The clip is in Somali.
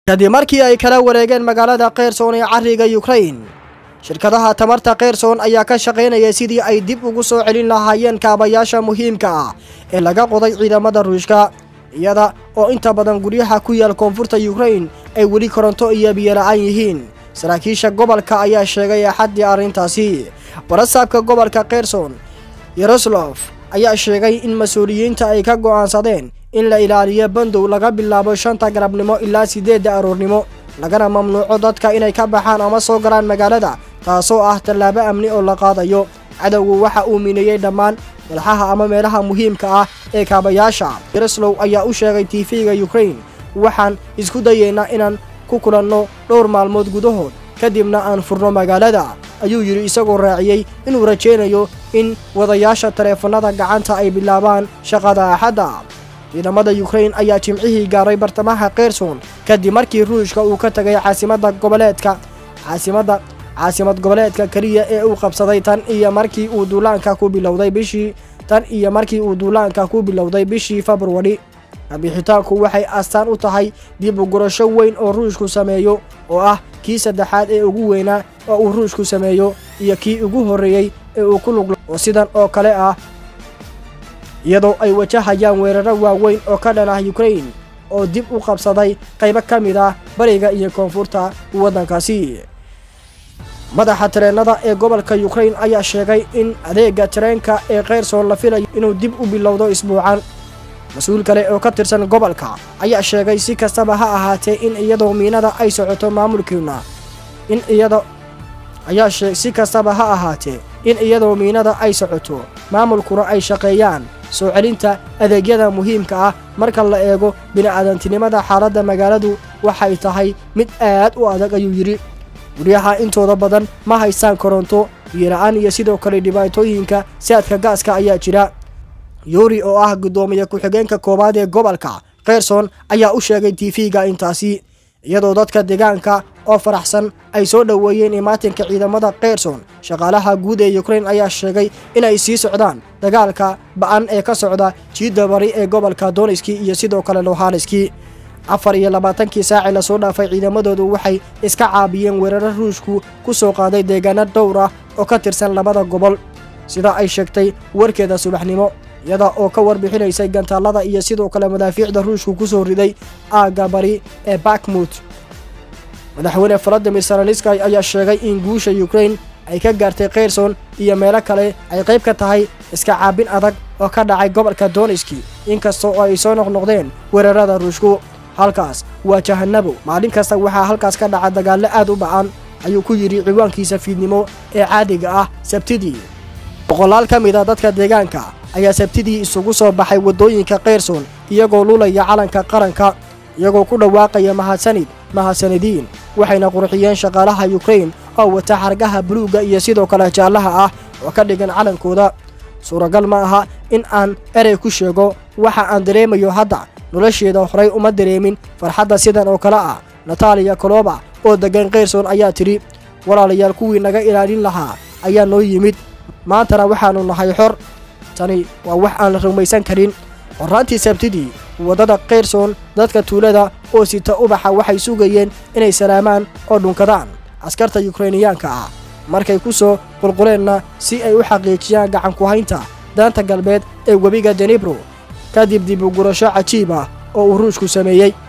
kadib markii ay kala wareegeen magaalada kherson ee cariga yukrain shirkadaha tamarta kherson ayaa ka shaqaynaya sidii ay dib ugu soo celin lahaayeen kaabayaasha muhiimka ah ee laga qoday ciidamada ruushka iyada oo inta badan guryaha ku yaal koonfurta yukrain ay weli koronto iyo biyola'aan yihiin saraakiisha gobolka ayaa sheegay axaddii arrintaasi barasaabka gobolka kherson yerusalef ayaa sheegay in mas-uuliyiinta ay ka go'aansadeen in la ilaaliyo bandow laga bilaabo shanta galabnimo ilaa siddeedda aroornimo lagana mamnuuco dadka inay ka baxaan ama soo galaan magaalada taasoo ah tallaabo amni oo la qaadayo cadowgu waxa uu mineeyey dhammaan walxaha ama meelaha muhiimka ah ee kaabayaasha yerusalem ayaa u sheegay tiifiga yukrain waxaan isku dayeynaa inaan ku kulanno dhowr maalmood gudahood kadibna aan furno magaalada ayuu yidhi isagoo raaciyey inuu rajaynayo in wadayaasha taleefannada gacanta ay bilaabaan shaqada axadda ciidamada yukrain ayaa jimcihii gaaray bartamaha kherson kadib markii ruushka uu ka tegay caasimadda goboleedka caasimadda caasimad goboleedka keliya ee uu qabsaday tan iyo markii uu duulaanka ku bilowday bishii tan iyo markii uu duulaanka ku bilowday bishii februari kabixitaanku waxay astaan u tahay dib u gurasho weyn oo ruushku sameeyo oo ah kii saddexaad ee ugu weynaa oo uu ruushku sameeyo iyo kii ugu horreeyey ee uu ku lug oo sidan oo kale ah iyadoo ay wajahayaan weeraro waaweyn oo ka dhan ah yukrain oo dib u qabsaday qaybo ka mid ah bariga iyo koonfurta waddankaasi madaxa tareennada ee gobolka yukrain ayaa sheegay in adeega tareenka ee kherson la filayo inuu dib u bilowdo isbuucan mas-uul kale oo ka tirsan gobolka ayaa sheegay si kastaba ha ahaatee in iyadoo miinada ay socoto maamulkiina in iyada ayaa sheeg si kastaba ha ahaatee in iyadoo miinada ay socoto maamulkuna ay shaqeeyaan soo celinta adeegyada muhiimka ah marka la eego bini'aadantinimada xaaladda magaaladu waxay tahay mid aad u adag ayuu yidhi guryaha intooda badan ma haystaan koronto biyola-aan iyo sidoo kale dhibaatooyinka saadka gaaska ayaa jira yuri oo ah guddoomiye ku-xigeenka koowaad ee gobolka kherson ayaa u sheegay tv-ga intaasi iyadoo dadka deegaanka oo faraxsan ay soo dhoweeyeen imaatinka ciidamada kherson shaqaalaha guud ee yukrain ayaa sheegay inay sii socdaan dagaalka ba'an ee ka socda jiidda bari ee gobolka doniski iyo sidoo kale lohanski afar iyo labaatankii saaci lasoo dhaafay ciidamadoodu waxay iska caabiyeen weeraro ruushku ku soo qaaday deegaano dhowr ah oo ka tirsan labada gobol sida ay sheegtay warkeeda subaxnimo iyada oo ka warbixinaysay gantaallada iyo sidoo kale madaafiicda ruushku ku soo riday aagga bari ee bakmut madaxweyne valadimir saraliskay ayaa sheegay in guusha yukrain ay ka gaartay kherson iyo meelo kale ay qayb ka tahay iska caabin adag oo ka dhacay gobolka doniski inkasta oo ay soo noqnoqdeen weerarada ruushku halkaas waa jahanabo maalin kasta waxaa halkaas ka dhaca dagaallo aad u ba'an ayuu ku yidhi ciwaankiisa fiidnimo ee caadiga ah sabtidii boqolaal ka mid a dadka deegaanka ayaa sabtidii isugu soo baxay waddooyinka kherson iyagoo lulaya calanka qaranka iyagoo ku dhawaaqaya mahadsanid mahadsanadiin waxayna qurxiyeen shaqaalaha yukrain oo wata xargaha buluugga iyo sidoo kale jaallaha ah oo ka dhigan calankooda suuragal ma aha in aan erey ku sheego waxa aan dareemayo hadda nolosheeda horay uma dareemin farxadda sidan oo kale ah nataliya koloba oo deggan kherson ayaa tidhi walaalayaal kuwii naga ilaalin lahaa ayaa noo yimid maantana waxaannu nahay xor tani waa wax aan la rumaysan karin horraantii sabtidii waddada kherson dadka tuulada oo sita ubaxa waxay sugayeen inay salaamaan oo dhunkadaan askarta yukrainiyaanka ah markay ku soo qulquleenna si ay u xaqiijiyaan gacanku-haynta daanta galbeed ee webiga denibro kadib dib u gurasho cajiib ah oo uu ruushku sameeyey